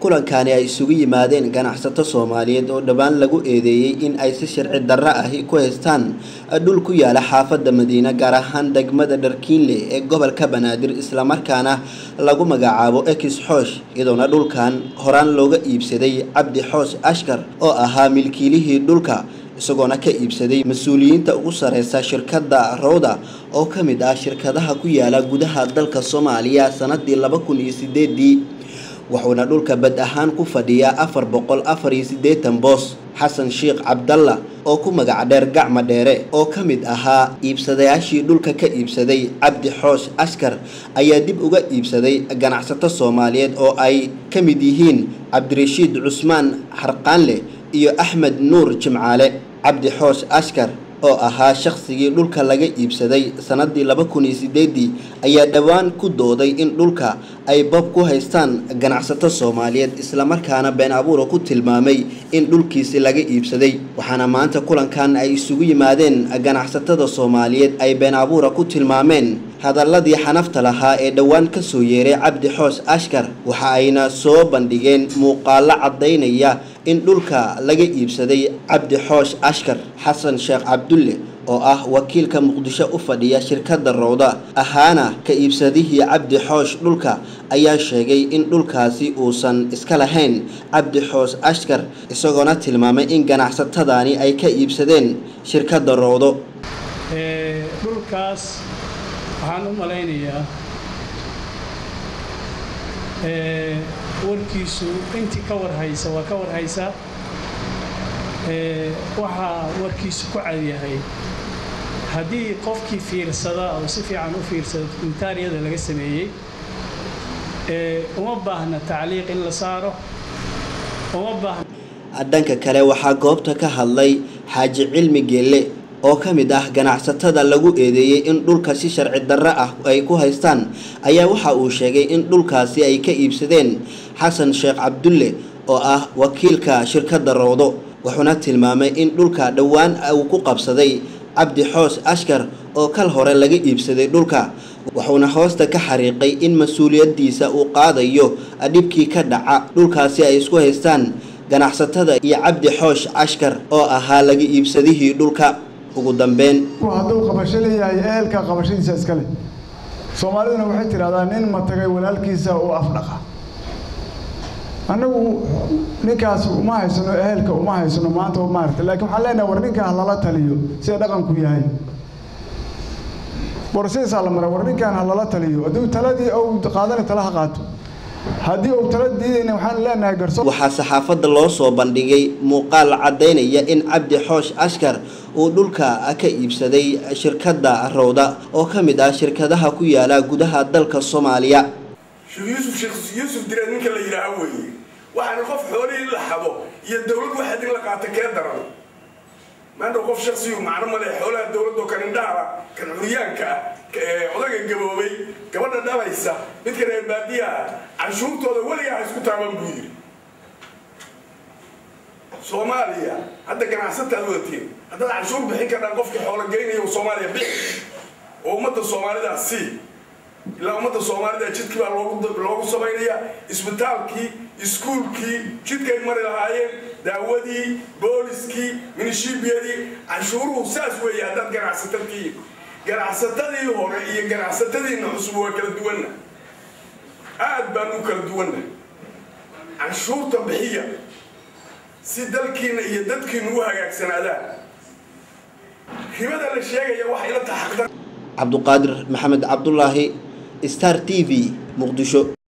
kulankani ay isugu yimaadeen ganacsato soomaaliyeed oo dhowaan lagu eedeeyey in ay si sharci darro ahi ku haystaan dhul ku yaala xaafadda madiine gaar ahaan degmada dharkiinle ee gobolka banaadir islamarkaana lagu magacaabo ekis xoosh iyadoona dhulkan horaan looga iibsaday cabdi xoosh ashkar oo ahaa milkiilihii dhulka isagoona ka iibsaday mas-uuliyiinta ugu sareysa shirkadda rowda oo ka mid ah shirkadaha ku yaala gudaha dalka soomaaliya sanadii laba kun iyo sideedii wuxuuna dhulka bad ahaan ku fadhiyaa afar boqol afar iyo siddeetan boos xasan sheekh cabdalla oo ku magac dheer gacma dheere oo ka mid ahaa iibsadayaashii dhulka ka iibsaday cabdi xoosh askar ayaa dib uga iibsaday ganacsato soomaaliyeed oo ay ka mid yihiin cabdirashiid cusmaan xarqaanleh iyo axmed nuur jimcaale cabdi xoosh askar oo ahaa shakhsigii dhulka laga iibsaday sanadii laba kun iyo sideedii ayaa dhowaan ku dooday in dhulka ay bob ku haystaan ganacsato soomaaliyeed islamarkaana been abuura ku tilmaamay in dhulkiisi laga iibsaday waxaana maanta kulankan ay isugu yimaadeen ganacsatada soomaaliyeed ay been abuura ku tilmaameen hadaladii xanafta lahaa ee dhowaan ka soo yeeray cabdi xoosh ashkar waxa ayna soo bandhigeen muuqaalo caddaynaya in dhulka laga iibsaday cabdi xoosh ashkar xasan sheekh cabdulle oo ah wakiilka muqdisho u fadhiya shirkadda rowda ahaana ka iibsadihii cabdi xoosh dhulka ayaa sheegay in dhulkaasi uusan iska lahayn cabdi xoosh ashkar isagoona tilmaamay in ganacsatadaani ay ka iibsadeen shirkadda rowdo dhulkaas waxaan u malaynayaa warkiisu intii ka warhaysa waa ka warhaysaa waxaa warkiisu ku cadyahay haddii qofkii fiirsada oo si fiican u fiirsada dokumentaariyada laga sameeyey uma baahna tacliiq in la saaro uma baahna dhanka kale waxaa goobta ka hadlay xaaji cilmi geelle oo ka mid ah ganacsatada lagu eedeeyey in dhulka si sharci darro ah ay ku haystaan ayaa waxa uu sheegay in dhulkaasi ay ka iibsadeen xasan sheekh cabdulle oo ah wakiilka shirkadda rowdo wuxuuna tilmaamay in dhulka dhowaan uu ku qabsaday cabdi xoos ashkar oo kal hore laga iibsaday dhulka wuxuuna hoosta ka xariiqay in mas-uuliyaddiisa uu qaadayo dhibkii ka dhaca dhulkaasi ay isku haystaan ganacsatada iyo cabdi xoosh ashkar oo ahaa laga iibsadihii dhulka ugu dambeyn hadduu qabasho leeyahay ehelka qabashadiisa iskale soomaaliduna waxay tidhahdaa nin matagay walaalkiisa uu afdhaqa annagu ninkaas uma haysano ehelka uma haysano maanta maarata laakiin waxaan leenahay war ninkaa halala taliyo sida dhaqanku yahay borsidiisaa la mara war ninkaan halala taliyo hadduu taladii ou qaadana tala ha qaato haddii uu tala diidayna waxaan leenahay garso waxaa saxaafadda loo soo bandhigay muuqaal caddaynaya in cabdi xoosh ashkar uu dhulka ka iibsaday shirkadda rowda oo ka mid ah shirkadaha ku yaala gudaha dalka soomaaliya sheekh yuusuf sheekh yuusuf direed ninka la yidhaaha weeye waxaana qof xoolihii la xado iyo dowlad waxaad in la qaata kee daran maanta qof shaksiyu macno male xoolaha dowladoo kan indhahala kan curyaanka ah odaga gaboobay gabadha dhalaysa midka reer baadiyaha canshuurtooda weligaa ha isku taaban buu yidhi soomaaliya hadda ganacsataad wadatiin haddaad canshuur bixin kardhaan qofkii xoolo geynaya soomaaliya bixi oo ummadda soomaalidaa sii ilaa ummadda soomaalida jidkii baa loogu samaynaya isbitaalkii iskuulkii jidkay mari lahaayeen daawadii booliskii minishibiyadii canshuuruhu saas weeye haddaad ganacsatadkii ganacsatadii hore iyo ganacsatadiina cusub waa kala duwanna aad baan u kala duwanna canshuurta bixiya si dalkiina iyo dadkiina u hagaagsanaadaan ribada la sheegaya waxay la taxaqdan cabduqaadir maxamed cabdulaahi star t v muqdisho